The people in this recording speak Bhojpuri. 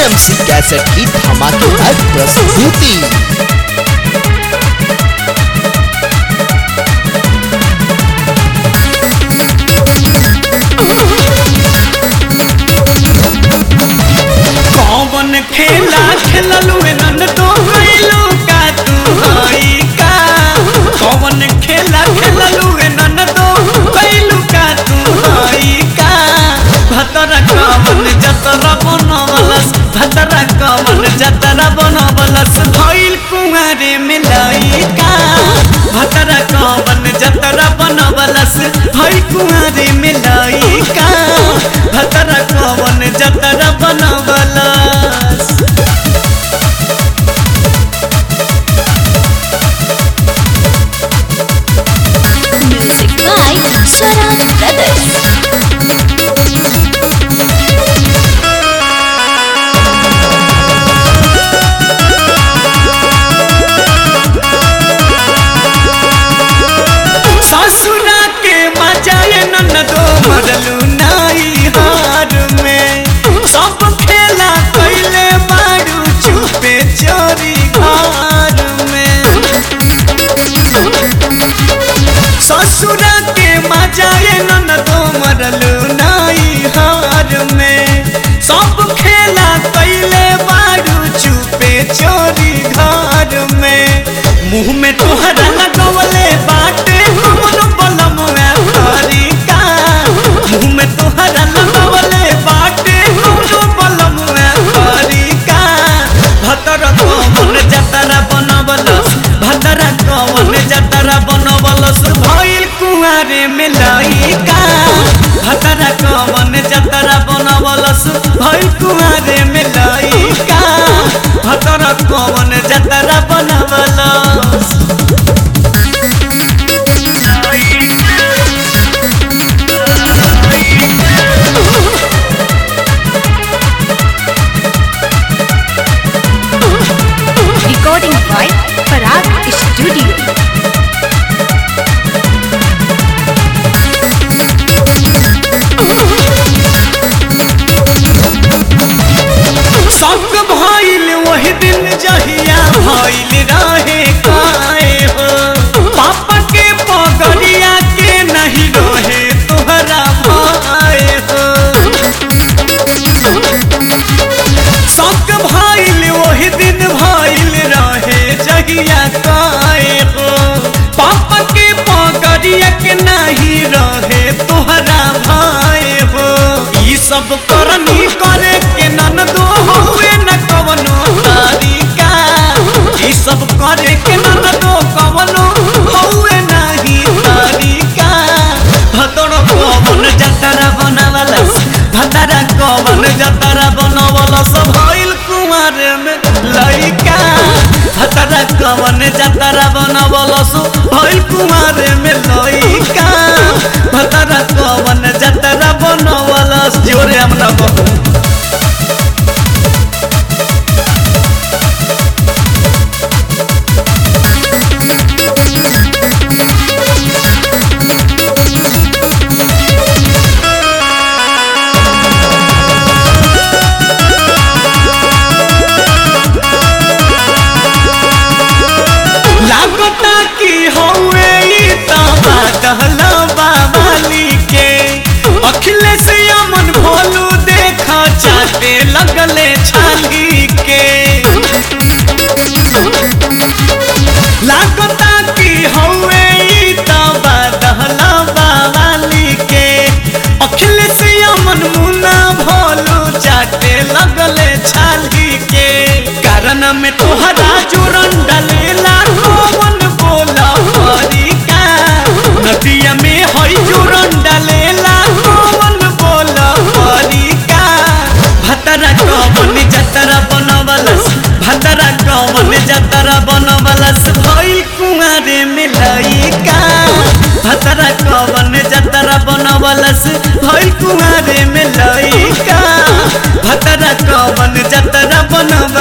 एएमसी कैसेट की धमाकेदार प्रस्तुति कौन खेला खेललू नन तो गइलू का तू हई का कौन खेला खेललू नन तो गइलू का तू हई का भतरा कमन जतरा बनवलस भतरा कमन जतरा बनवलस भइल कुंवारे मिलाई का भतरा कमन जतरा बनवलस भइल कुंवारे मिलाई का भतरा कमन जतरा बनवलस Music by Swaraj Brothers. ससुरा के मजाए ननदो मरलू नाई हार में सब खेला कैले बारू चुपे चोरी घर में ससुरा के मजाए ननदो मरलू नाई हार में सब खेला कैले बारू चुपे चोरी घर में मुंह में तोहरा लगवले बाटे हमन बलम में हरी का मुंह में तोहरा लगवले बाटे हमन बलम में हरी का भतर कमन जतरा बनवलस भतरा कमन जतरा बनवलस भइल कुंवारे में लइका भतरा कमन जतरा बनवलस भइल कुंवारे में लइका भतरा कमन जतरा बनवलस Recording by Parag Studio. शौक भइल वही दिन जहिया भइल रहे काए हो पापा के पगड़िया के नहीं रहे तोहरा भाए हो शौक भइल वही दिन भइल रहे जहिया काए हो पापा के पगड़िया के नहीं रहे तोहरा भाए हो ई सब करनी करे के नन दो हुए न कवनो तारिका ई सब करे के नन दो कवनो हुए नहीं तारिका भतड़ कवन जतरा बनवलस भतरा कवन जतरा बनवलस भइल कुमार में लइका भतरा कवन जतरा बनवलस भइल कुमार में लइका भतरा कवन जतरा बनवलस जोरे हमरा बहु लागता कि हौवे ई तबा दहला बाबाली के अखिलेश अमन भोलू देख चाटे लगले छाली के लागता कि हौवे ई तबा दहला बाबाली के अखिलेश अमन मुना भोलू चाटे लगले छाली के कारण में तोहरा जोरन डलेला कौन बोला हरिका नदिया में हई जोरन डलेला कौन बोला हरिका भतरा कौन जतरा बनवलस भतरा कौन जतरा बनवलस भइल कुंवारे में लइका भतरा कौन जतरा बनवलस भइल कुंवारे में लइका भतरा कौन जतरा बनवलस